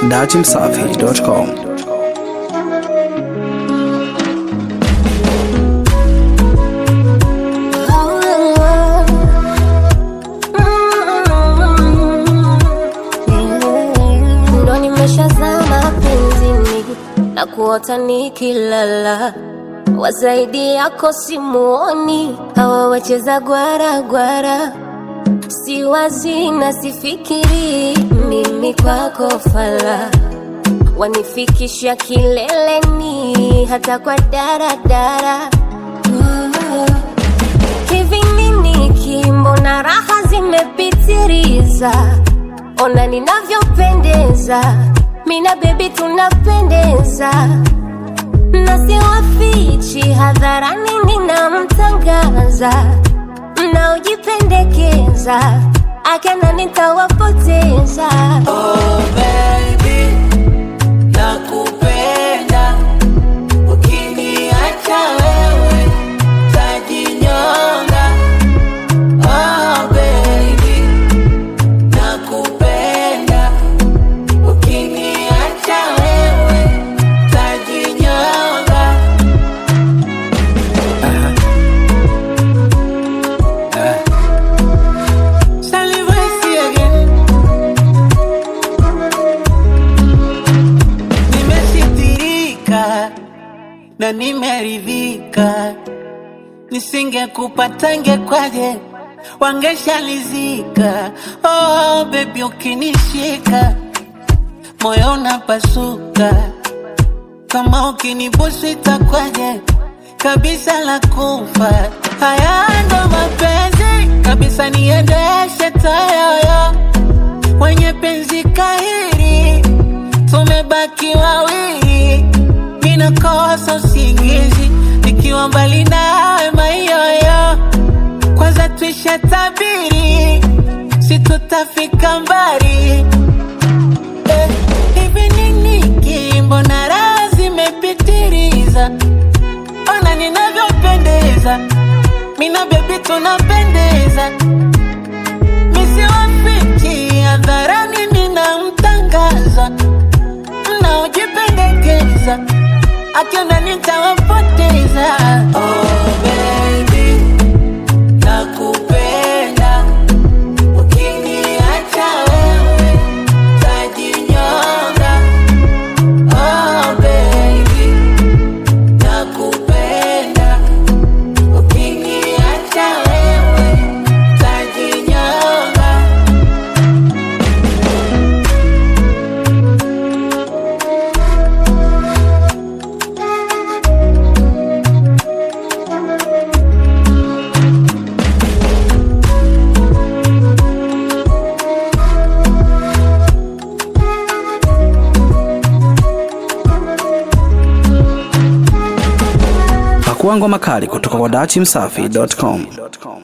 datimsafi.com. ndo nimeshazama penzini na kuota nikilala wazaidi yako simuoni hawa wacheza gwara gwara si wazi na sifikiri mimi kwako fala wanifikisha kileleni hata kwa daradara hivi nini kimbo na raha zimepitiriza ona ninavyopendeza mina bebi tunapendeza na siwafichi hadharani ninamtangaza mnaojipendekeza akana nitawapoteza Oh baby, nakupenda. Ukiniacha wewe, tajinyonga. Oh baby, nakupenda. Ukiniacha wewe, tajinyonga. Salivesi again. Nimesitirika na nimeridhika, nisingekupata ngekwaje, wangeshalizika. Oh baby, ukinishika moyo unapasuka, kama ukinibusu itakwaje, kabisa la kufa. Haya ndo mapenzi kabisa, niendeshe tayoyo wenye penzi kahiri, tumebaki wawili, minakosa usingizi nikiwa mbali nawe mayoyo. Kwanza tuisha tabiri, si tutafika mbali eh, hivi nini kimbo na raha zimepitiliza, ona ninavyopendeza, mina bebi tunapendeza misiwafiki hadharani ninamtangaza mnaojipendekeza akiona nitawapoteza oh, baby, nakupenda ukiniacha wewe tajinyonga oh, baby, nakupenda ukiniacha wewe tajinyonga Pakua ngoma kali kutoka kwa datimsafi.com.